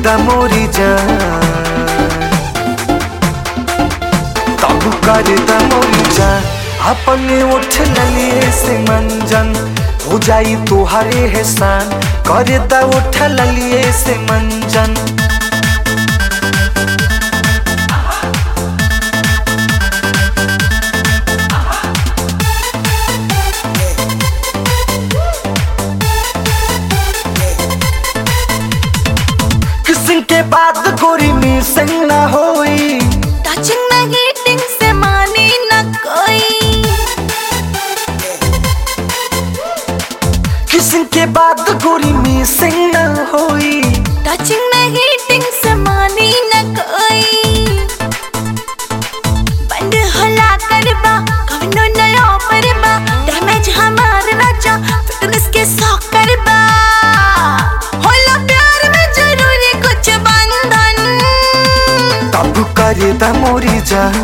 दा मोरी जान तब कर दा मोरी जान अपने उठ ललिए से मंजन हो जाई तुहारे एहसान कर दा उठ ललिए से मंजन किसिंग के बाद गोरी मिसिंग ना होई टचिंग न हीटिंग से माने न कोई किसिंग के बाद गोरी मिसिंग ना होई टचिंग न हीटिंग से माने न कोई बंद होला करबा कवनो नया परबा डैमेज हमार राजा फिटनेस के शौक करबा होला प्यार में जरूरी कुछ बंधन तब कर दा मोरी जान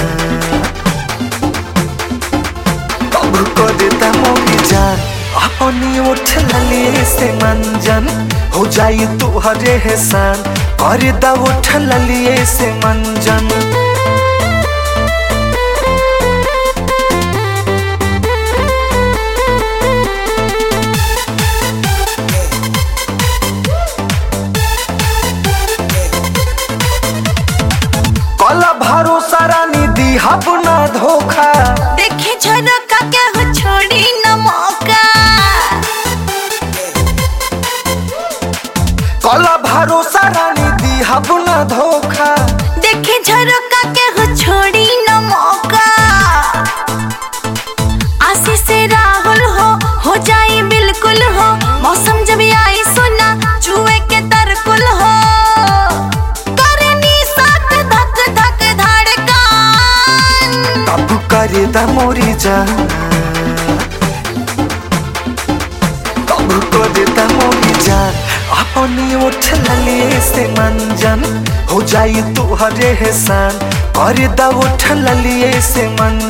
तब कर दा मोरी जान अपनी उठ ललिए से मंजन हो जाई तुहरे एहसान कर दा उठ ललिए से मंजन कला भरोसा रानी दी अपना धोखा देखे झरोका क्या हो छोड़ी न मौका कला भरोसा रानी दी अपना धोखा देखे झरोका क्या हो छोड़ी न मौका आशी से राहुल हो हो जाए बिल्कुल हो मौसम जब आई सुना चूहे के तरकुल हो करनी साथ धक धक धड़कन तब कर दा मोरी जान तब कर दा मोरी जान अपनी उठ ललिए से मंजन हो जाई तुहरे एहसान कर दा उठ ललिए से मंजन